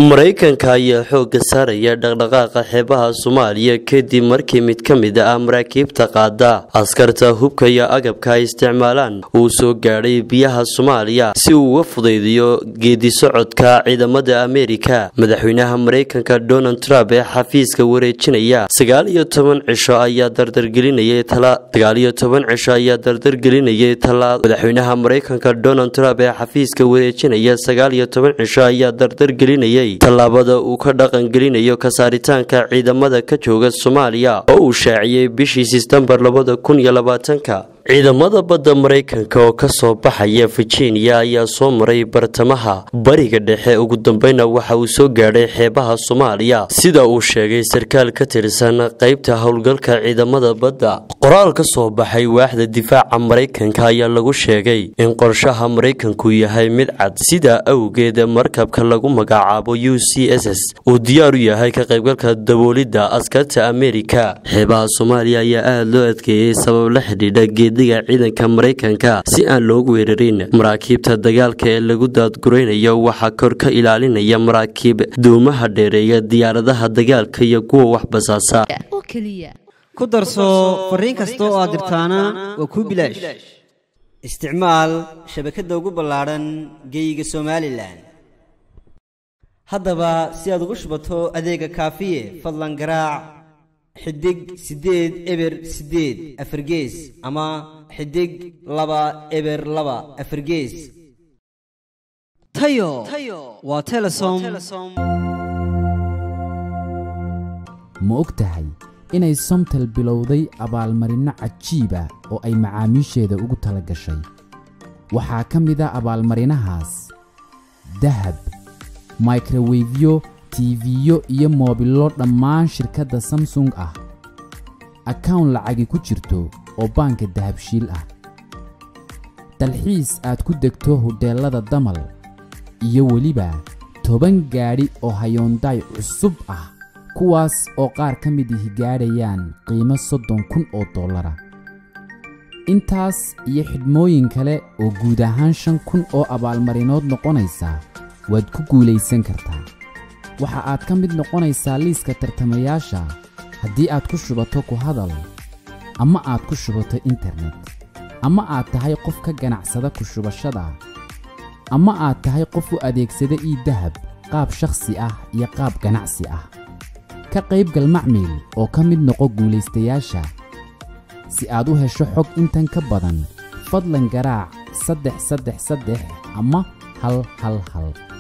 maraykanka ayaa xoogga saaraya dhaqdhaqaaqa xeebaha soomaaliya kadib markii mid ka mid ah maraakiibta qaada askarta hubka iyo agabka ay isticmaalaan uu soo gaadhay biyaha soomaaliya si uu uga fudaydiyo geedisocodka ciidamada ameerika madaxweynaha maraykanka donald trump ee xafiiska wareejinaya sagaal iyo toban cisho ayaa dardargelinayay sagaal iyo toban cisho ayaa dardargelinayay talaa madaxweynaha maraykanka donald trump ee xafiiska wareejinaya sagaal iyo toban cisho ayaa dardargelinayay tallaabada uu ka dhaqangelinayo kasaaritaanka ciidamada ka jooga soomaaliya oo uu shaaciyey bishii sistembar labada kun iyo labaatanka ciidamada badda maraykanka oo kasoo baxaya virginia ayaa soo maray bartamaha bariga dhexe ugu dambeyna waxa uu soo gaadhay xeebaha soomaaliya sida uu sheegay sarkaal ka tirsan qeybta howlgalka ciidamada badda qoraal ka soo baxay waaxda difaaca maraykanka ayaa lagu sheegay in qorshaha maraykanku yahay mid cad sidaa awgeed markabka lagu magacaabo u c s s uu diyaar u yahay ka qaybgalka daboolidda askarta ameerika xeebaha soomaaliya ayaa aada loo adkeeyey sabab la xidhiidha geediga ciidanka maraykanka si aan loogu weerarin maraakiibta dagaalka ee lagu daadguraynayo waxaa kor ka ilaalinaya maraakiib duumaha dheereeya diyaaradaha dagaalka iyo kuwa wax basaasa ku darso fariin kasta oo aad dirtaana waa kuu bilaash isticmaal shabakadda ugu ballaadhan geeyiga somalilan haddaba si aad ugu shubato adeega kaafiye fadlan garaac xidig siddeed eber siddeed afargees ama xidig laba eber laba afargees tayo waa telesom ma og tahay inay somtel bilowday abaalmarinno cajiiba oo ay macaamiisheeda ugu tala gashay waxaa ka mid a abaalmarinahaas dahab microwefyo tiifiyo iyo moobillo dhammaan shirkadda samsung ah akawn lacagi ku jirto oo baanka dahabshiil ah dalxiis aad ku degto hodheellada damal iyo weliba toban gaadhi oo hayoondaay cusub ah kuwaas oo qaar ka mid ihi gaadhayaan qiimo soddon kun oo dollara intaas iyo xidhmooyin kale oo guud ahaan shan kun oo abaalmarinood noqonaysa waad ku guulaysan kartaa waxa aad ka mid noqonaysaa liiska tartamayaasha haddii aad ku shubato ku hadal ama aad ku shubato internet ama aad tahay qof ka ganacsada ku shubashada ama aad tahay qof u adeegsada ii dahab qaab shakhsi ah iyo qaab ganacsi ah ka qaybgal macmiil oo ka mid noqo guulaystayaasha si aad u hesho xog intan ka badan fadlan garaac saddex saddex saddex ama hal hal hal